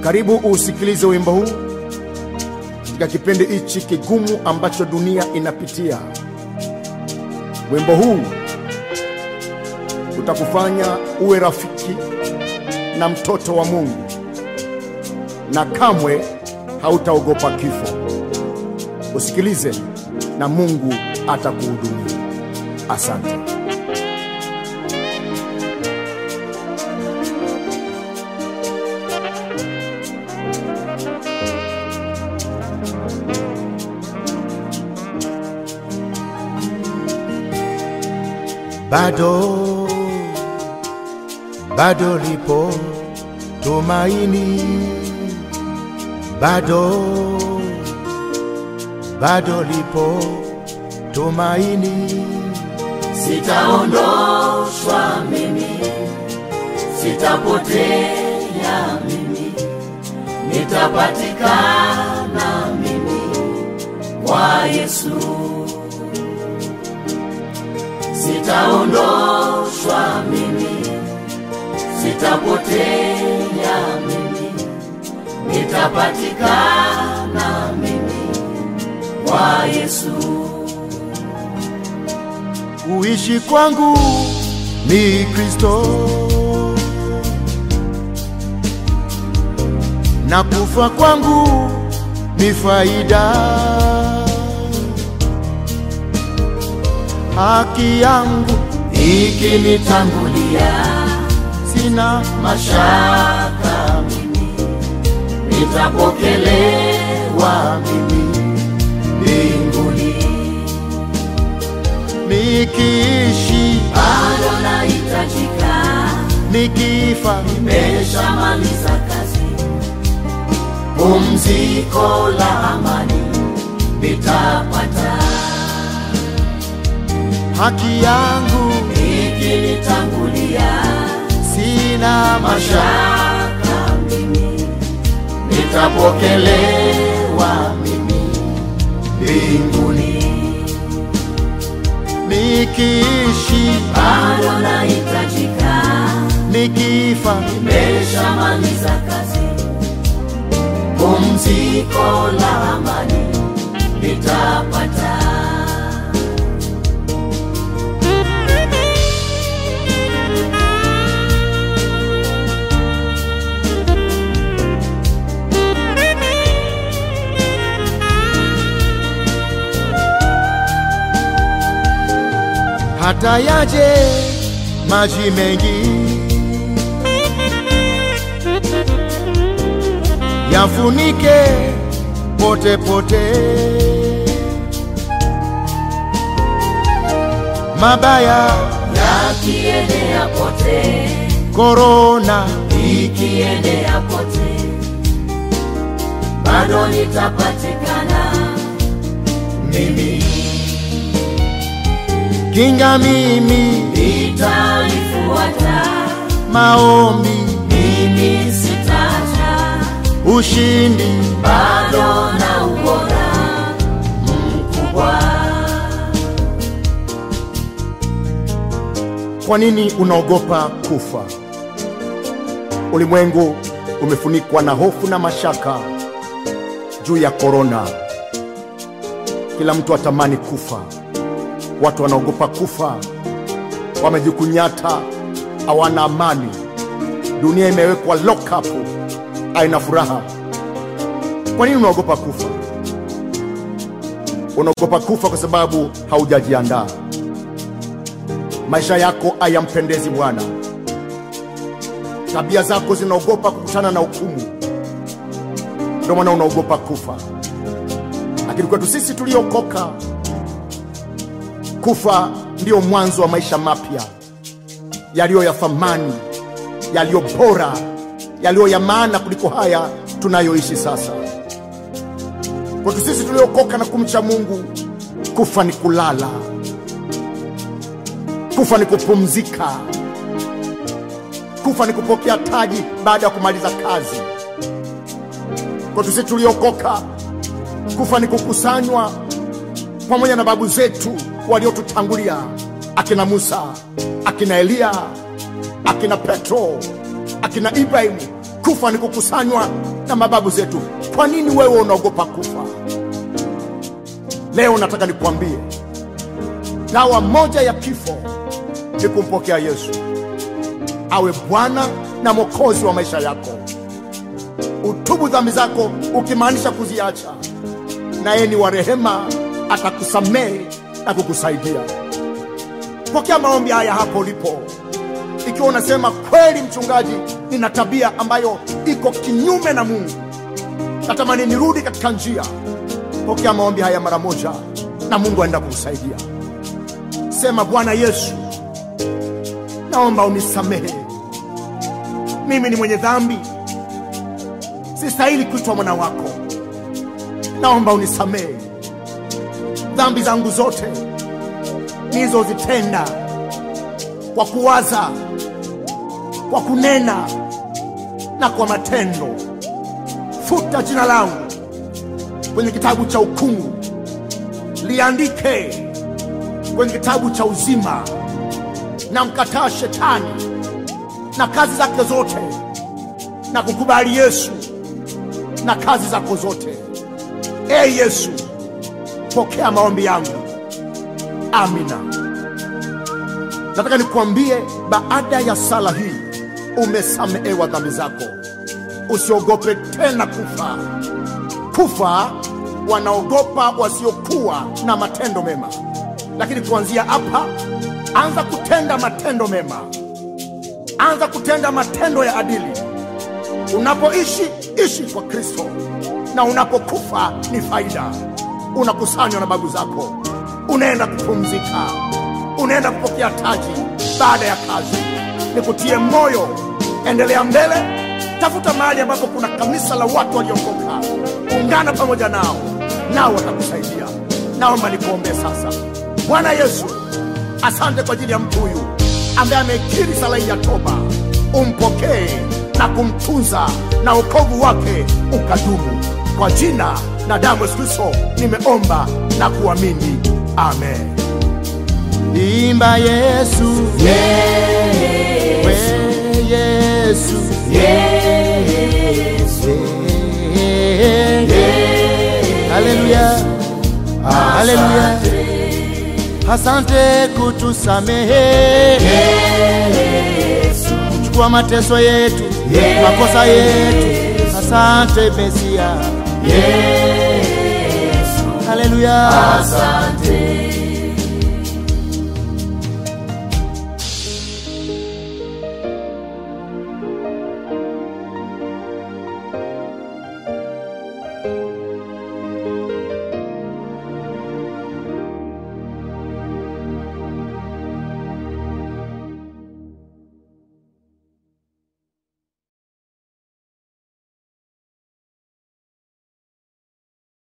Karibu usikilize wimbo huu katika kipindi hichi kigumu ambacho dunia inapitia. Wimbo huu utakufanya uwe rafiki na mtoto wa Mungu na kamwe hautaogopa kifo. Usikilize na Mungu atakuhudumia. Asante. Bado, bado lipo tumaini, bado, bado lipo tumaini. Sitaondoshwa mimi, sitapotea mimi, nitapatikana mimi kwa Yesu. Sitaondoshwa mimi, sitapotea mimi, nitapatikana mimi kwa Yesu. Kuishi kwangu ni Kristo na kufa kwangu ni faida. Haki yangu ikinitangulia sina mashaka mimi nitapokelewa mimi mbinguni nikiishi bado nahitajika nikifa nimeshamaliza kazi pumziko la amani nitapata haki yangu ikinitangulia sina mashaka mashaka mimi nitapokelewa mimi mbinguni nikiishi bado nahitajika nikifa nimeshamaliza kazi pumziko la amani nitapata hata yaje maji mengi yafunike pote pote, mabaya yakiendea pote korona ikiendea pote bado nitapatikana mimi kinga mimi nitalifuata maombi mimi sitacha ushindi bado na ubora mkubwa Kwa nini unaogopa kufa? Ulimwengu umefunikwa na hofu na mashaka juu ya korona. Kila mtu atamani kufa, watu wanaogopa kufa, wamejikunyata, hawana amani. Dunia imewekwa lock up, haina furaha. Kwa nini unaogopa kufa? Unaogopa kufa kwa sababu haujajiandaa maisha yako hayampendezi Bwana, tabia zako zinaogopa kukutana na hukumu, ndio maana unaogopa kufa. Lakini kwetu sisi tuliokoka, kufa ndio mwanzo wa maisha mapya yaliyo ya thamani, yaliyo bora, yaliyo ya maana kuliko haya tunayoishi sasa. Kwetu sisi tuliokoka na kumcha Mungu, kufa ni kulala kufa ni kupumzika, kufa ni kupokea taji baada ya kumaliza kazi. Kwetu sisi tuliokoka, kufa ni kukusanywa pamoja na babu zetu waliotutangulia, akina Musa, akina Eliya, akina Petro, akina Ibrahimu. Kufa ni kukusanywa na mababu zetu. Kwa nini wewe unaogopa kufa? Leo nataka nikwambie, dawa moja ya kifo ni kumpokea Yesu awe Bwana na Mwokozi wa maisha yako. Utubu dhambi zako, ukimaanisha kuziacha, na yeye ni wa rehema, atakusamehe na kukusaidia. Pokea maombi haya hapo ulipo. Ikiwa unasema kweli, mchungaji, nina tabia ambayo iko kinyume na Mungu, natamani nirudi katika njia, pokea maombi haya mara moja, na Mungu aenda kukusaidia. Sema, Bwana Yesu, naomba unisamehe, mimi ni mwenye dhambi, sistahili kuitwa mwana wako. Naomba unisamehe dhambi zangu zote nilizozitenda kwa kuwaza, kwa kunena na kwa matendo. Futa jina langu kwenye kitabu cha hukumu, liandike kwenye kitabu cha uzima. Na mkataa shetani na kazi zake zote, na kukubali Yesu na kazi zako zote. Ee Yesu, pokea maombi yangu. Amina. Nataka nikuambie, baada ya sala hii umesamehewa dhambi zako. Usiogope tena kufa. Kufa wanaogopa wasiokuwa na matendo mema, lakini kuanzia hapa, anza kutenda matendo mema, anza kutenda matendo ya adili. Unapoishi ishi kwa Kristo, na unapokufa ni faida. Unakusanywa na babu zako, unaenda kupumzika, unaenda kupokea taji baada ya kazi. Nikutie moyo, endelea mbele, tafuta mahali ambapo kuna kanisa la watu waliokoka, ungana pamoja nao, nao watakusaidia. Naomba nikuombee sasa. Bwana Yesu, asante kwa ajili ya mtu huyu ambaye amekiri sala hii ya toba. Umpokee na kumtunza na wokovu wake ukadumu. Kwa jina na damu ya Yesu Kristo nimeomba na kuamini, amen. Imba Yesu, Yesu, we Yesu, Yesu, haleluya, haleluya. Asante kutusamehe, kuchukua mateso yetu, makosa yetu. Asante Mesia, Yesu, haleluya. asante.